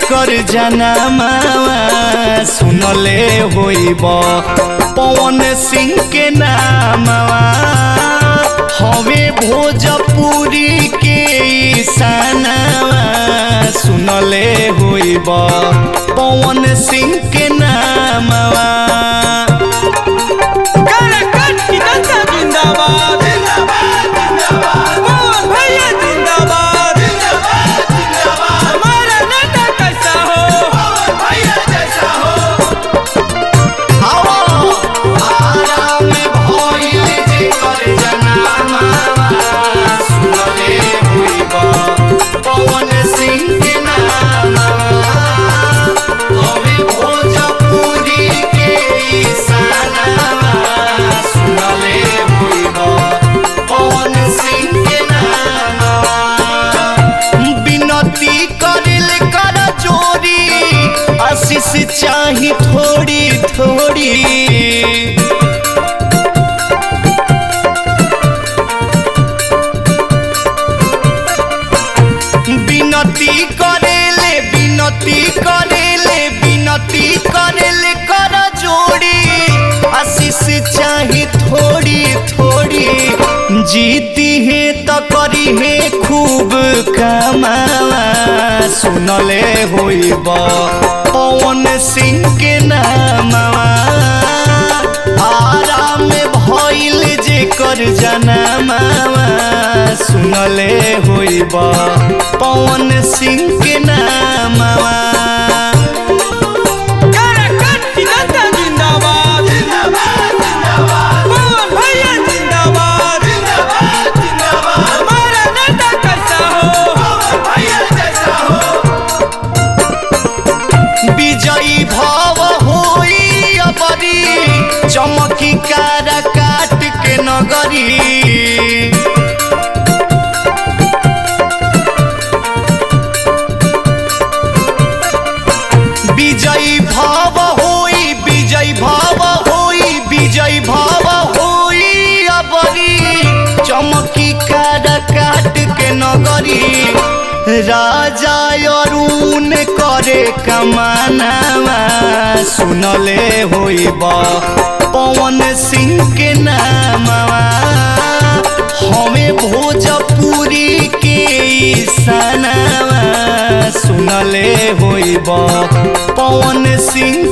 जेकर जनमावा सुनले होइब पवन सिंह के नामवा हवे भोजपुरी के ईशानवा सुनले होइब पवन सिंह के नामवा काराकाट की जनता जिंदाबाद मोहन भैया जिंदाबाद हमारा नेता कैसा हो विनती करिल कर चोरी आशीष चाही थोड़ी थोड़ी বিনতি করেলে বিনতি করেলে বিনতি করেলে কর जोड़ी आशीष चाही थोड़ी थोड़ी जीती है तो करी है खूब कमावा सुनले होइब पवन सिंह के नामवा आराम भइल जेकर जनमावा सुनले होइब पवन सिंह के नामवा काराकाट की जनता जिंदाबाद मोहन भैया जिंदाबाद हमारा नेता कैसा हो विजयी भाव होई अबरी चमकी कारा काट के नगरी विजयी भाव होई विजयी भाव होई विजयी भाव होई अबरी चमकी कारा काट के नगरी राजा अरुण करे कमानावा सुनले होइब पवन सिंह के नामवा हमें भोजपुरी के ईशानवा सुनले होइब पवन सिंह